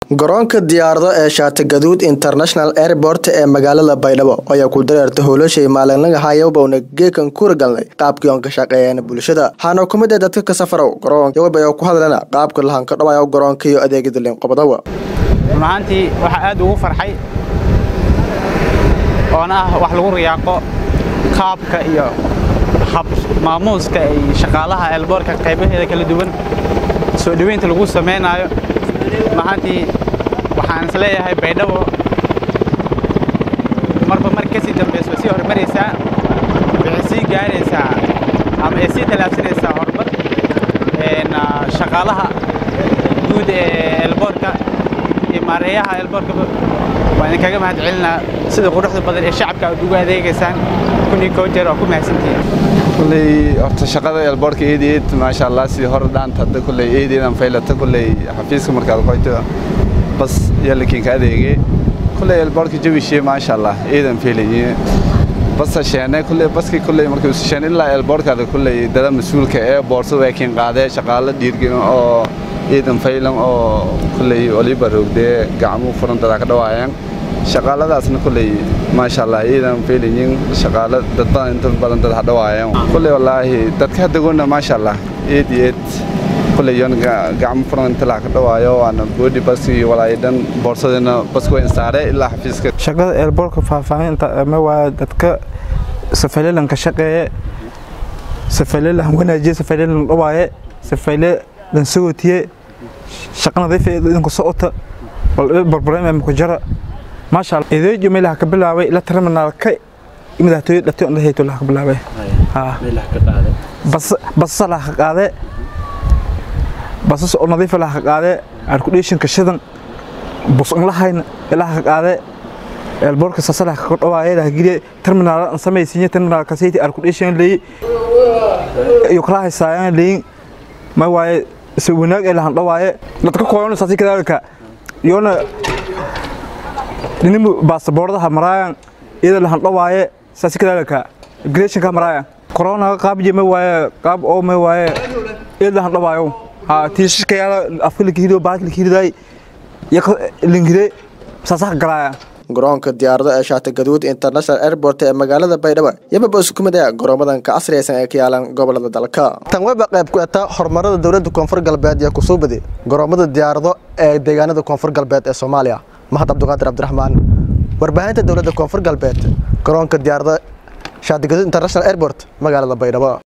garoonka diyaarado ee shaatigaduud international airport ee magaalada baydhabo ayaa ku dareerta howlashay maalinlaga hayabowna geekan kura galnay qaabkii oon ka shaqeeyeen bulshada waxaana ku mid ah dadka ka safarow garoonka wabay ku hadlana qaabka lahan ka dhawayo garoonka iyo adeegyada liinqobadawa run ahaantii waxaa aad ugu farxay oona ah wax lagu riyaaqo qaabka iyo hab maamuuska ay shaqaalaha eelboorka qaybaheeda kala duwan soo dhoweynta lagu samaynaayo run ahaantii waxaan is leeyahay baydhabo marba mar kasii dambayso way sii horumaraysaa waxay sii gaaraysaa ama ay sii tallaabsanaysaa horumar shaqaalaha guud ee eelboorka iyo maareeyaha eelboorkaba waan idinkaga mahad celinaa sida quruxda badan ee shacabka aad ugu adeegaysaan kun iyo koo jeer waa ku mahadsantihiin kulley horta shaqada eelboorka eedeed maasha allah sidii hore dhaanta hadda kulley eedeedan faylata kulley xafiiska markaad qoyto bas yallakiinka adeege kulley eelboorka jawishe maasha allah eedan faylaye basa sheene kulley baski kulley markii usi sheen ilaa eelboorkaada kulley dada mas-uulka ee boorsada waa kiin qaadee shaqaalo dhiirgelin oo eedan faylan oo kulley oliba roogdee gacmo furan dadaa ka dhawaayaan shaqaaladaasna kulley maasha allah eedan faylayin shaqaalo dad badan inta badan dad hadhawaayaan kulley wallaahi dadka haddagoonna maasha allah eed iyo eed kulley yon gacmo furan inta laa ka dhawaayo waana boodhi baski iyo walaayo dhan boorsadina baski waa insaare ilaa xafiiska shaqada eelboorka faahfaahinta ma waa dadka safalelan ka shaqeeye safalelan wanaajiye safalelan dhawaaye safale lan sagotiye shaqa nadiif ee idinku socota barbareem ku jara maasha allah edeejo meelaha ka bilaabay ila terminaalka madaxtooyo dhatay on hayto laha ka bilaabay basasa laha ka qaade basas oo nadiifa laha ka qaade arkudheeshinka shidan bus an lahayna ilaha ka qaade eelboorka sasalaha ka dhawaaye laha geliye terminaal an samaysiinye terminaal kasayti arkudheeshin leeyi iyo kala haysaayan leeyin ma waaye se wanaag ee lahan dhawaaye dadka kooyona saasi kadaalika yoona ninimu baasaboordaha maraayan iyada lahan dhawaaye saasi kadaalika immigration maraayan corona qaab jeme waaye qaab oo me waaye iyada lahan dhawaayo ha tiishka yaala afka lakihiriyo baalka lakihiriday yaka lingire saasaha galaaya garoonka diyaarado ee shaatigaduud international airport ee magaalada baydhabo yababa isku mid ah garoomadan ka casriyaysan ee ka yaalan gobolada dalka tan weba qayb ku eta horumarada dowladda koonfur galbeed iyo kusoo badi garoomada diyaarado ee deegaanada koonfur galbeed ee soomaaliya mahad cabdiqaadir cabdiraxmaan warbaahinta dowladda koonfur galbeed garoonka diyaarado shaatigaduud international airport magaalada baydhabo